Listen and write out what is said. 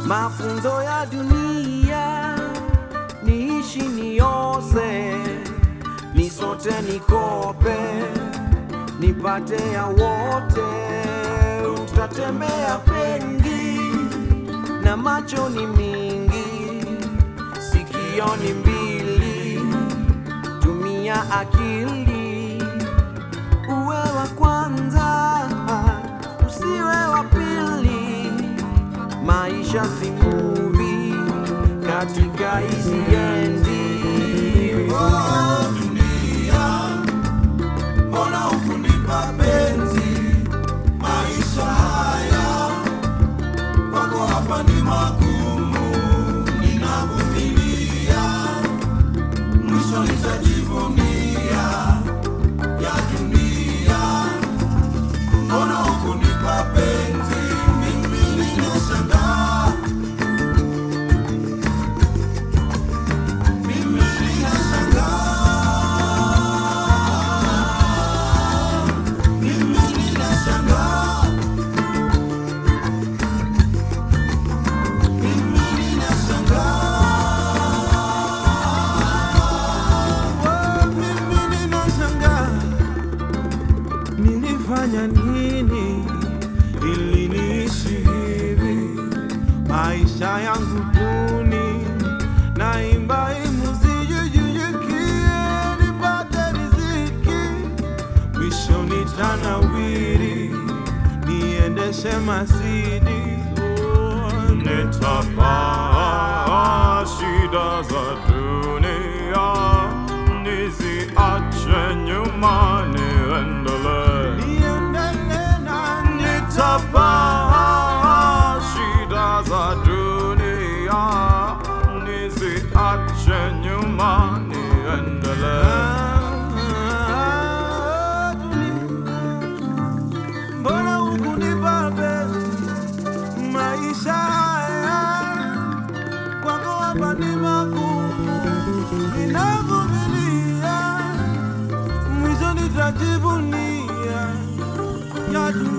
mafunzo ya dunia niishi niose, nisote nikope, nipate ya wote, utatembea pengi na macho ni mingi, sikio ni mbili, tumia akili, uwe wa kwanza, usiwe wa pili. Maisha si movie katika hizi endi. Oh, dunia, mbona hukunipa penzi? Maisha haya kwako hapa ni magumu, ninavumilia, mwisho nitajivunia ya dunia. Mbona hukunipa penzi? Mimi ninashangaa, mimi ninashangaa, mimi ninashangaa. Mimi ninashangaa, mimi ninashangaa, nilifanya nini ili niishi hivi? Maisha yangu duni, naimba hii muziki nipate riziki, mwisho nitanawiri, niendeshe Mercedes. Oh, Nitapaa shida za dunia, niziache nyuma, niendelee. niendelee na Nitapaa shida za dunia, niziache nyuma, niendelee. Mbona hukunipa penzi? Maisha haya kwako hapa ni magumu, ninavumilia, mwisho nitajivunia ya dunia.